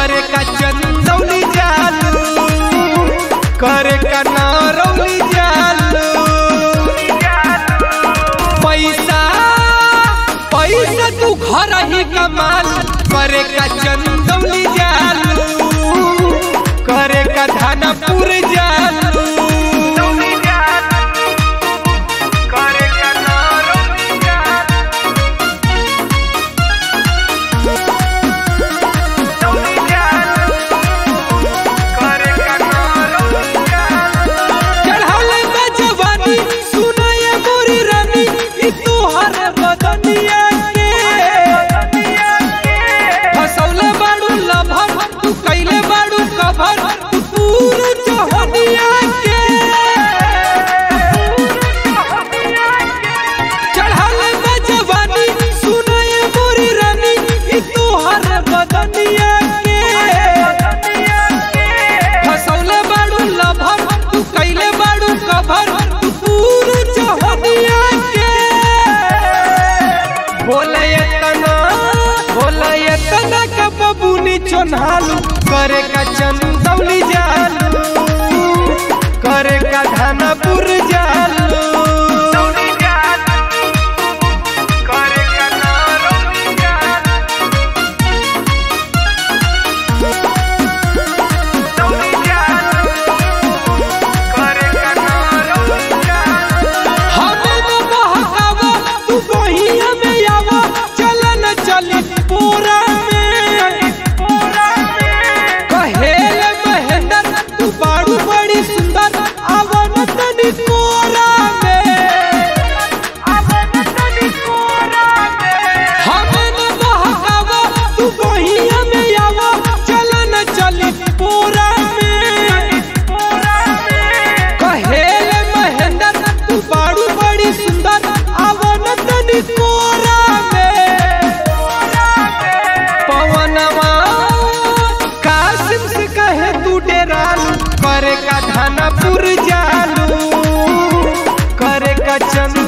करे का चंदौली जालू करे का नारौली जालू पैसा पैसा तू घर ही कमाल करे का चंदौली जालू करे का धानापुर जालू करे का नारौली जालू चढ़ाले बा जवानी, सुनाए मोरी रानी, ई तोहर बदनिया के। फसौले बाड़ू लभर, तू कैले बाड़ू कभर, तू पूरा जहनिया के। चढ़ाले बा जवानी, सुनाए मोरी रानी, ई तोहर बदनिया के। फसौले बाड़ू लभर तू कैले बाड़ू कभर तू पूरा जहनिया के बोले एतना बोले एतना का बबूनी चोन्हालू करे का चंदौली जालू करे का धानापुर जालू करे का नारौली जालू हमें न बहकावा, तू बहिया में आवा, चल न चली पूरा में। कहेले महेंदर, तू बारू बड़ी सुंदर, आवा न तनी कोरा में। हमें न बहकावा, तू बहिया में आवा, चल न चली पूरा में। कहेले महेंदर तू बारू बड़ी सुंदर आवन तनी कोरा में पवनवा कासिम से कहे तू डेरालू करे का धानापुर जालू करे का चंद